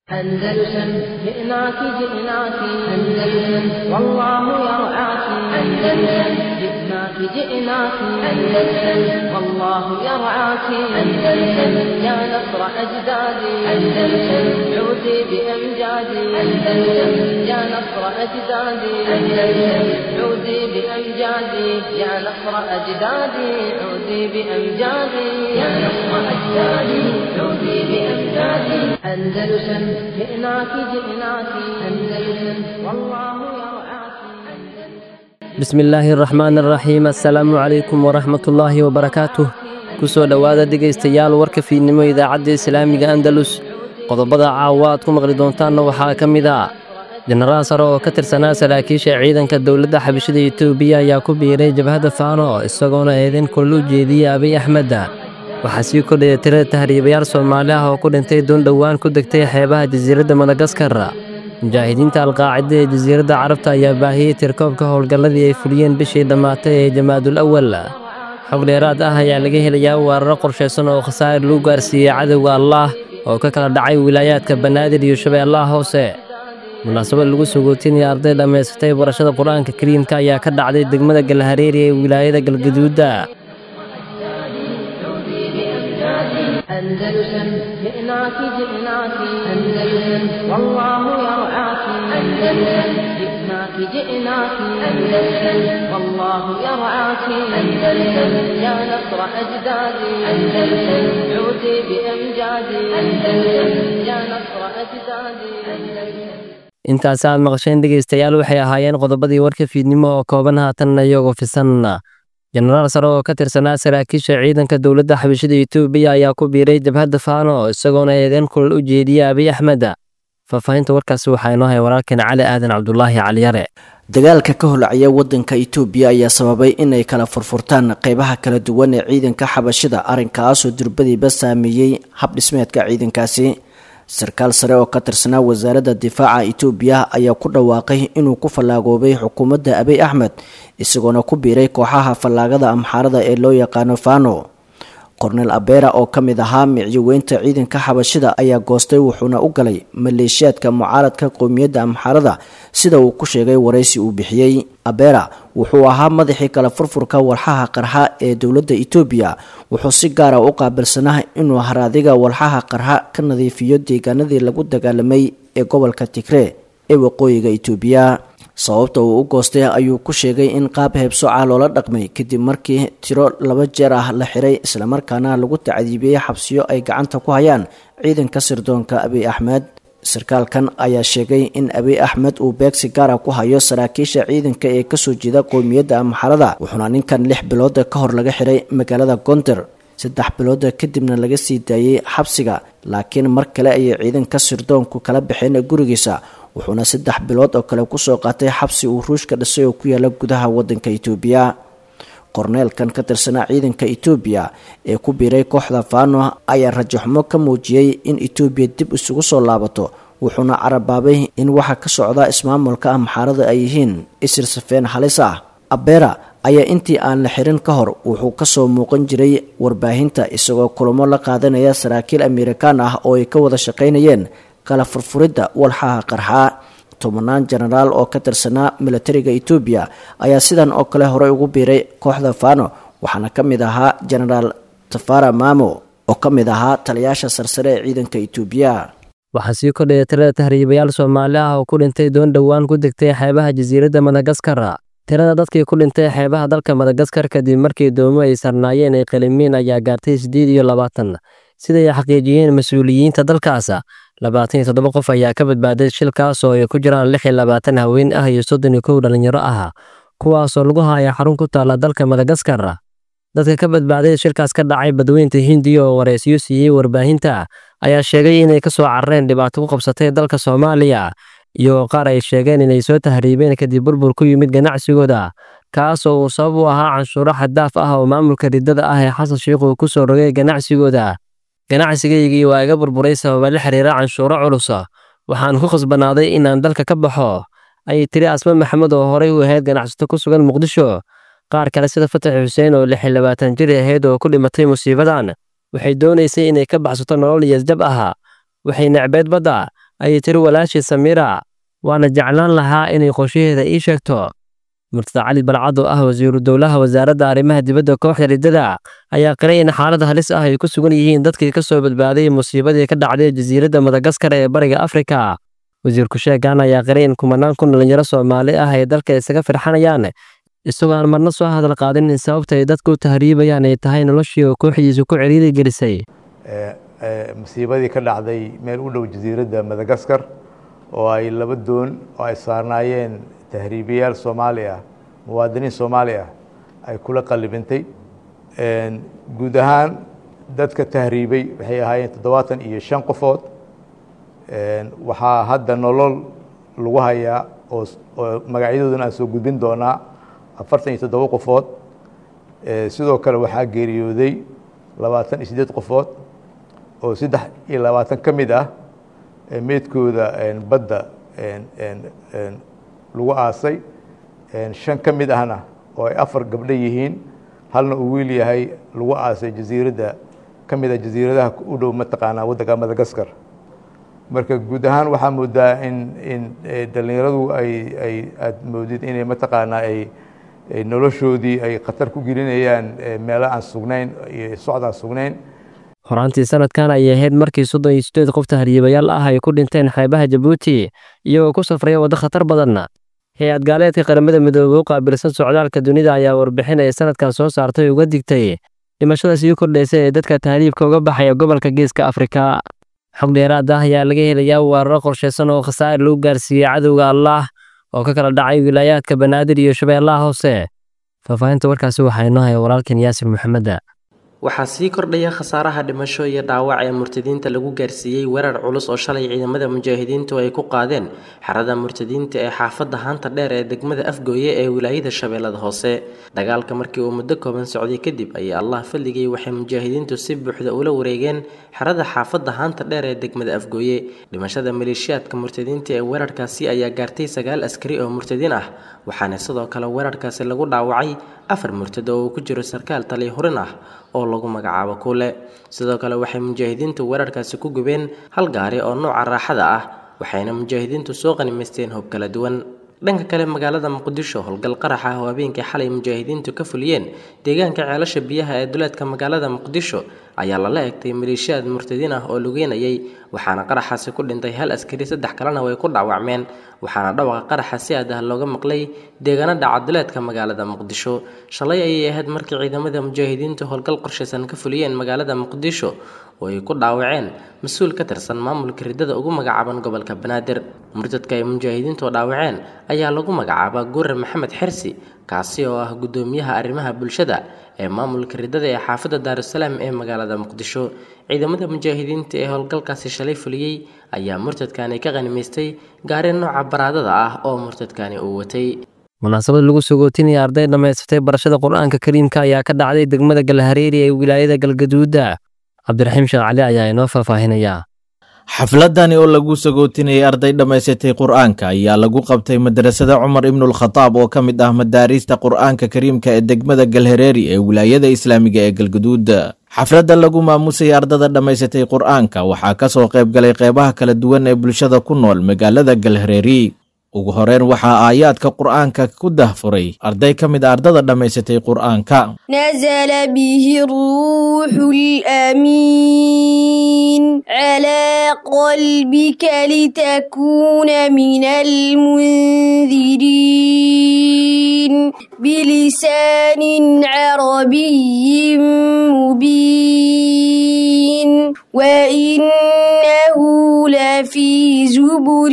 أندلسن جئناك جئناك أندلسن والله يرعاك أندلسن جئناك جئناك أندلسن والله يرعاك أندلسن يا نصر أجدادي أندلسن عودي بأمجادي أندلسن يا نصر أجدادي أندلسن عودي بأمجادي يا نصر أجدادي عودي بأمجادي يا نصر أجدادي عودي بأمجادي أندلسن جئناك جئناك أندلسن والله يرعاك bismi illaahi araxmaan araxiim assalaamu calaykum waraxmatullaahi wabarakaatuh ku soo dhowaada dhegaystayaal warka fiidnimo idaacadda islaamiga andalus qodobada caawa aad ku maqli doontaanna waxaa ka mid ah jenaraal sare oo ka tirsanaa saraakiisha ciidanka dowladda xabashada etoobiya ayaa ku biiray jabhadda faano isagoona eedayn kulal u jeediyey abiy axmedda waxaa sii kordhaya tirada tahriibayaal soomaali ah oo ku dhintay doon dhowaan ku degtay xeebaha jasiiradda madagaskar mujaahidiinta alqaacida ee jasiiradda carabta ayaa baahiyey tirkoobka howlgalladii ay fuliyeen bishii dhammaatay ee jamaadul awal xog dheeraad ah ayaa laga helayaa weeraro qorshaysan oo khasaa'ir lagu gaarsiiyey cadowga allaah oo ka kala dhacay wilaayaadka banaadir iyo shabeellaha hoose munaasabad lagu sugootinaya arday dhammaysatay barashada qur-aanka kariimka ayaa ka dhacday degmada galhareeri ee wilaayada galgaduudda أندلسن جئناك جئناك أندلسن والله يرعاك أندلسن جئناك جئناك أندلسن والله يرعاك أندلسن يا نصر أجدادي أندلسن عودي بأمجادي أندلسن يا نصر أجدادي أندلسن intaas aad maqasheen dhegaystayaal waxay ahaayeen qodobadii warka fiidnimo oo kooban haatanna iyagoo fisan jenaraal sare oo ka tirsanaa saraakiisha ciidanka dowladda xabashada etoobiya ayaa ku biiray jabhadda faano isagoona eedeen kulal u jeediyey abiy axmed faahfaahinta warkaasi waxaa inoo hay walaalkeen cali aadan cabdulaahi caliyare dagaalka ka holacaya wadanka itoobiya ayaa sababay inay kala furfurtaan qeybaha kala duwan ee ciidanka xabashida arrinkaasoo durbadiiba saameeyey habdhismeedka ciidankaasi sarkaal sare oo ka tirsanaa wasaaradda difaaca itoobiya ayaa ku dhawaaqay inuu ku fallaagoobay xukuumadda abiy axmed isagoona ku biiray kooxaha fallaagada amxaarada ee loo yaqaano fano kornel abera oo ka mid ahaa micyoweynta ciidanka xabashida ayaa goostay wuxuuna u galay maleeshiyaadka mucaaradka qowmiyadda amxaarada sida uu ku sheegay waraysi uu bixiyey abera wuxuu ahaa madaxii kala furfurka walxaha qarxa ee dowladda etoobiya wuxuu si gaara u qaabilsanaa inuu haraadiga walxaha qarxa ka nadiifiyo deegaanadii lagu dagaalamay ee gobolka tigree ee waqooyiga etoobiya sababta uu u goostay ayuu ku sheegay in qaab heebsooca loola dhaqmay kadib markii tiro laba jeer ah la xiray islamarkaana lagu tacdiibiyey xabsiyo ay gacanta ku hayaan ciidanka sirdoonka abiy axmed sarkaalkan ayaa sheegay in abiy axmed uu beegsi gaara ku hayo saraakiisha ciidanka ee kasoo jeeda qowmiyadda amxarada wuxuuna ninkan lix bilooda ka hor laga xiray magaalada gonder saddex bilooda kadibna laga sii daayey xabsiga laakiin mar kale ayay ciidanka sirdoonku kala baxeen gurigiisa wuxuuna saddex bilood oo kale kusoo qaatay xabsi uu ruushka dhisay oo ku yaala gudaha wadanka itoobiya korneelkan ka tirsanaa ciidanka itoobiya ee ku biiray kooxda fano ayaa rajaxumo ka muujiyey in itoobiya dib isugu soo laabato wuxuuna carabaabay in waxa ka socda ismaamulka amxaarada ay yihiin isir safeen halis ah abera ayaa intii aan la xirin ka hor wuxuu kasoo muuqan jiray warbaahinta isagoo kulamo la qaadanaya saraakiil amerikaan ah oo ay ka wada shaqaynayeen kala furfuridda walxaha qarxaa tobanaan jenaraal oo ka tirsanaa milatariga etoobiya ayaa sidan oo kale horey ugu biiray kooxda fano waxaana ka mid ahaa jenaraal tafara mamo oo ka mid ahaa taliyaasha sarsare ee ciidanka etoobiya waxaa sii kordhaya tirada tahriibayaal soomaali ah oo ku dhintay doon dhowaan ku degtay xeebaha jasiiradda madagaskar tirada dadkii ku dhintay xeebaha dalka madagaskar kadib markii doomo ay sarnaayeen ay qalimiin ayaa gaartay siddeed iyo labaatan siday xaqiijiyeen mas-uuliyiinta dalkaas labaatan iyo toddoba qof ayaa ka badbaaday shilkaas oo ay ku jiraan lix iyo labaatan haween ah iyo soddon iyo kow dhalinyaro ah kuwaasoo lagu haya xarun ku taalla dalka madagaskar dadka ka badbaaday shilkaas ka dhacay badweynta hindiya oo waraysiyo siiyey warbaahinta ayaa sheegay inay ka soo carareen dhibaato ku qabsatay dalka soomaaliya iyo qaar ay sheegeen inay soo tahriibeen kadib burbur ku yimid ganacsigooda kaasoo uu sabab u ahaa canshuuro xaddaaf ah oo maamulka riddada ah ee xasan sheikh uu ku soo rogay ganacsigooda ganacsigaygii waa iga burburay sababa la xiriira canshuuro culus waxaan ku khasbanaaday inaan dalka ka baxo ayay tiri asma maxamed oo horey u ahayd ganacsato ku sugan muqdisho qaar kale sida fatax xuseen oo lix iyo labaatan jir ahayd oo ku dhimatay musiibadan waxay doonaysay inay ka baxsato nolol iyasjab ah waxay necbeed badda ayay tiri walaashii samiira waana jeclaan lahaa inay qorshaheeda ii sheegto murtada cali balcad oo ah wasiiru dowlaha wasaaradda arrimaha dibadda kooxda riddada ayaa qiray in xaalad halis ah ay ku sugan yihiin dadkii ka soo badbaaday musiibadii ka dhacday jasiiradda madagaskar ee bariga afrika wasiirku sheegan ayaa qiray in kumanaan kun dhalinyaro soomaali ah ay dalka isaga firxanayaan isagoo aan marna soo hadal qaadin in sababta ay dadka u tahriibayaan ay tahay noloshii oo kooxdiisu ku ciriiri gelisay musiibadii ka dhacday meel u dhow jasiiradda madagaskar oo ay laba doon oo ay saarnaayeen tahriibiyaal soomaali ah muwaadiniin soomaali ah ay kula qalibintay guud ahaan dadka tahriibay waxay ahaayeen toddobaatan iyo shan qofood waxaa hadda nolol lagu hayaa oo oo magacyadooduna aan soo gudbin doonaa afartan iyo toddoba qofood sidoo kale waxaa geeriyooday labaatan iyo siddeed qofood oo saddex iyo labaatan ka mid ah meydkooda badda lagu aasay shan ka mid ahna oo ay afar gabdho yihiin halna uu wiil yahay lagu aasay jasiiradda ka mid a jasiiradaha u dhow mataqaanaa waddanka madagaskar marka guud ahaan waxaa moodaa in in dhallinyaradu ay ay aada moodid inay mataqaanaa ay noloshoodii ay khatar ku gelinayaan meelo aan sugnayn iyo socd aan sugnayn horaantii sanadkan ayay ahayd markii soddon iyo sideed qof tahriibayaal ah ay ku dhinteen xeebaha jabuuti iyagoo ku safraya waddo khatar badan hay-ad gaaleedka qaramada midoobey u qaabilsan socdaalka dunida ayaa warbixin ay sanadkan soo saartay uga digtay dhimashada sii kordhaysa ee dadka tahriibka uga baxaya gobolka geeska afrika xog dheeraad ah ayaa laga helayaa weeraro qorshaysan oo khasaa'ir lagu gaarsiiyey cadowga allaah oo ka kala dhacay wilaayaadka banaadir iyo shabeellaha hoose faahfaahinta warkaasi waxaa inoo haya walaalkan yaasir maxameda waxaa sii kordhaya khasaaraha dhimasho iyo dhaawac ee murtadiinta lagu gaarsiiyey weerar culus oo shalay ciidamada mujaahidiintu ay ku qaadeen xerada murtadiinta ee xaafadda haanta dheer ee degmada afgooye ee wilaayada shabeellada hoose dagaalka markii uu muddo kooban socday kadib ayaa allah fadligay waxay mujaahidiintu si buuxda ula wareegeen xerada xaafadda haanta dheer ee degmada afgooye dhimashada maleeshiyaadka murtadiinta ee weerarkaasi ayaa gaartay sagaal askari oo murtadiin ah waxaana sidoo kale weerarkaasi lagu dhaawacay afar murtado oo uu ku jiro sarkaal taliya hurin ah oo lagu magacaabo kuule sidoo kale waxay mujaahidiintu weerarkaasi ku gubeen hal gaari oo nooca raaxada ah waxayna mujaahidiintu soo qanimaysteen hub kala duwan dhanka kale magaalada muqdisho howlgal qarax ah oo habeenkii xalay mujaahidiintu ka fuliyeen deegaanka ceelasha biyaha ee duleedka magaalada muqdisho ayaa lala egtay maleeshiyaad murtadiin ah oo lugeynayay waxaana qaraxaasi ku dhintay hal askari saddex kalena way ku dhaawacmeen waxaana dhawaqa qaraxa si aad ah looga maqlay deegaano dhaca duleedka magaalada muqdisho shalay ayay ahayd markii ciidamada mujaahidiintu howlgal qorshaysan ka fuliyeen magaalada muqdisho oo ay ku dhaawaceen mas-uul ka tirsan maamulka riddada ugu magacaaban gobolka banaadir murtadka ay mujaahidiintu dhaawaceen ayaa lagu magacaabaa guure maxamed xersi kaasi oo ah guddoomiyaha arrimaha bulshada ee maamulka riddada ee xaafadda daarusalaam ee magaalada muqdisho ciidamada mujaahidiinta ee howlgalkaasi shalay fuliyey ayaa murtadkani ka qanimaystay gaari nooca baraadada ah oo murtadkani uu watay munaasabad lagu sogootinaya arday dhammaysatay barashada qur-aanka kariimka ayaa ka dhacday degmada galhareeri ee wilaayada galgaduuda cabdiraxiim sheekh cali ayaa inoo faahfaahinaya xafladani oo lagu sagootinayay arday dhammaysatay qur-aanka ayaa lagu qabtay madrasada cumar ibnulkhataab oo ka mid ah madaariista qur-aanka kariimka ee degmada galhareeri ee wilaayada islaamiga ee galgaduud xafladda lagu maamusay ardada dhammaysatay qur-aanka waxaa ka soo qayb galay qeybaha kala duwan ee bulshada ku nool magaalada galhareeri ugu horeyn waxaa aayaadka qur'aanka ku dahfuray arday ka mid a ardada dhammaysatay qur'aanka نزل به الروح الأمين على قلبك لتكون من المنذرين بلسان عربي مبين وإنه لفي زبر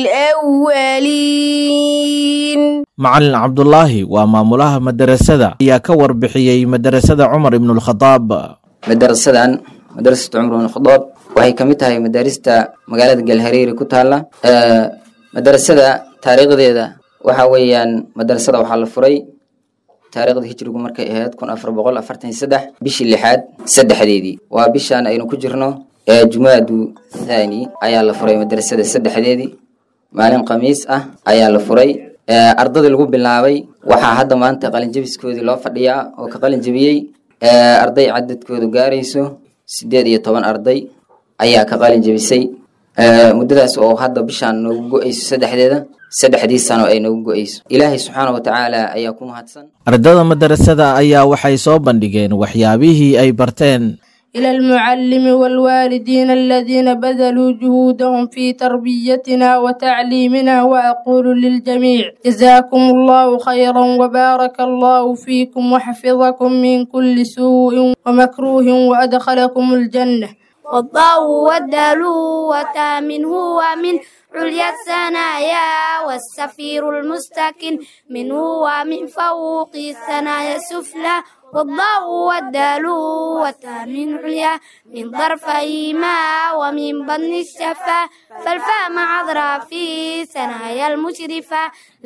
الأولين macalin cabdulaahi waa maamulaha madarasada ayaa ka warbixiyey madarasada cumar ibnulkhadaab madarasadan madarasatu cumar ibn khadaab waxay ka mid tahay madaarista magaalada galhareeri ku taala madarasada taariikhdeeda waxa weeyaan madarasada waxaa la furay taariikhda hijrigu markay ahayd kun afar boqol afartan iyo saddex bishii lixaad saddexdeedii waa bishaan aynu ku jirno ee jumaadu thani ayaa la furay madarasada saddexdeedii maalin khamiis ah ayaa la furay ardadii lagu bilaabay waxaa hadda maanta qalinjabiskoodii loo fadhiyaa oo ka qalin jabiyey arday cadadkoodu gaarayso sideed iyo toban arday ayaa ka qalin jabisay muddadaas oo hadda bishaan noogu go-ayso saddexdeeda saddexdii sano ay noogu go-ayso ilaahay subxaana wa tacaala ayaa ku mahadsan ardada madarasada ayaa waxay soo bandhigeen waxyaabihii ay barteen إلى المعلم والوالدين الذين بذلوا جهودهم في تربيتنا وتعليمنا وأقول للجميع جزاكم الله خيرا وبارك الله فيكم وحفظكم من كل سوء ومكروه وأدخلكم الجنة والضاء والدال وتامن هو من عليا الثنايا والسفير المستكن منه ومن فوق الثنايا السفلى والضاء والدال والتامن عليا من ظرفيهما ومن بطن الشفا فالفاء مع أظراف ثنايا المشرفة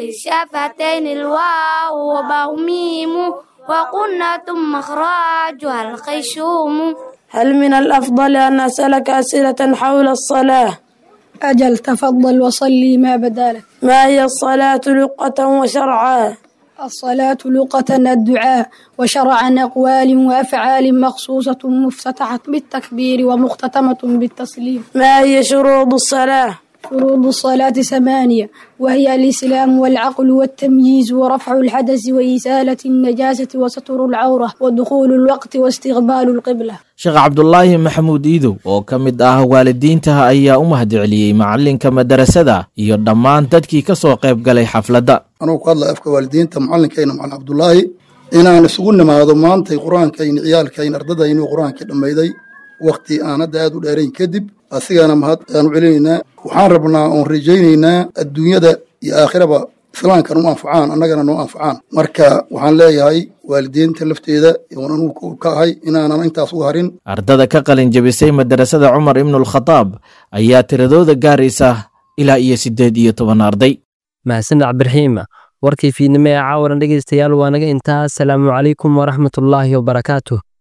للشفتين الواو وباء ميم وقلنا ثم مخرجها الخيشوم هل من الأفضل أن أسألك أسئلة حول الصلاة أجل تفضل وصلي ما بدالك ما هي الصلاة لقة وشرعا الصلاة لغة الدعاء وشرعا أقوال وأفعال مخصوصة مفتتحة بالتكبير ومختتمة بالتسليم ما هي شروط الصلاة فروض الصلاة ثمانية وهي الإسلام والعقل والتمييز ورفع الحدث وإزالة النجاسة وستر العورة ودخول الوقت واستقبال القبلة sheekh cabdulaahi maxamuud iidow oo ka mid ah waalidiinta ayaa u mahadceliyey macalinka madarasada iyo dhammaan dadkii ka soo qayb galay xafladda anugu ku hadlaya afka waalidiinta macalinkayna macalin cabdulaahi inaan isugu nimaado maantay qur-aankayn ciyaalkayn ardadaynu qur-aankii dhammayday wakti aan hadda aad u dheerayn kadib asigana mahad aanu celinaynaa waxaan rabnaa oon rajaynaynaa adduunyada iyo aakhiraba islaamkan u anfacaan annagana noo anfacaan marka waxaan leeyahay waalidiinta lafteeda oon anugu ka ahay inaanan intaas uga harin ardada ka qalin jebisay madarasada cumar ibnulkhadaab ayaa tiradooda gaaraysa ilaa iyo siddeed iyo toban arday mahadsaned cabdiraxiima warkii fiidnimo ee caawaran dhegaystayaal waa naga intaa asalaamu calaykum waraxmatullaahi wabarakaatuh